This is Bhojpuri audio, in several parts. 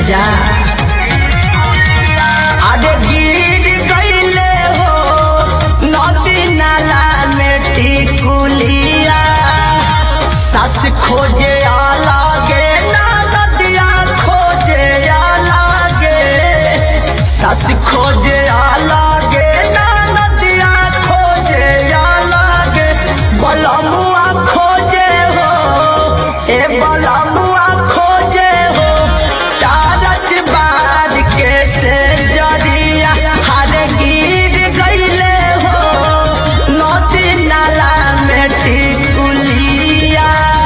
जा अरे गिर गईले हो नदी नाला में टिकुलिया सस खोजे आलागे ना नदिया खोजे आलागे सस खोजे आलागे ना नदिया खोजे आलागे बलमुआ खोजे हो ए बलमुआ खोजे हो तारच बार के से जरिया हर गिर गईले हो नदी नाला में टिकुलिया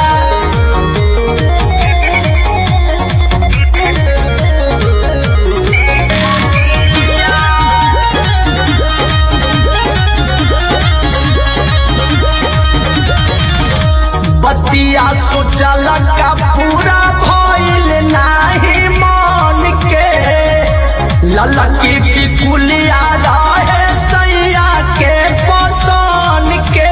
बतिया सोचल का पूरा भइल नाही मन के ललकी टिकुलिया रहे सैया के पसन के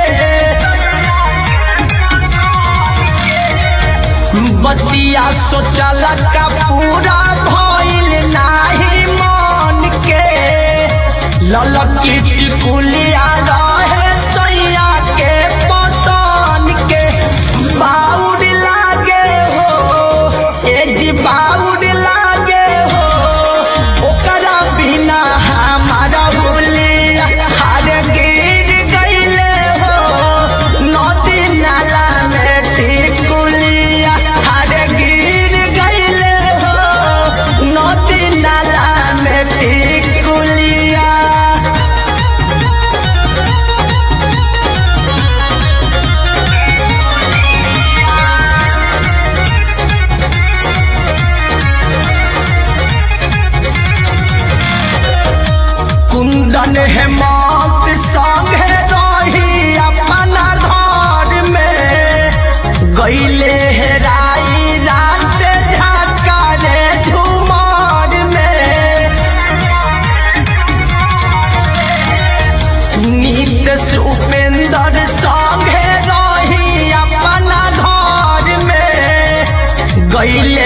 बतिया सोचल का पूरा भइल नाही मन के ललकी टिकुलिया रहे सैया के पसन के बाउड लागे हो ए जी बाउड लागे हो ओकरा बिना हमारा हुलिया हर गिर गईले हो नदी नाला में टिकुलिया हर गिर गईले हो नदी नाला में टिकुलिया कुंदन हेमंत संगे रही अपना घर में गईले हेराई रात झाका रे झुमार में नीत उपेंद्र संगे रही अपना घर में गईले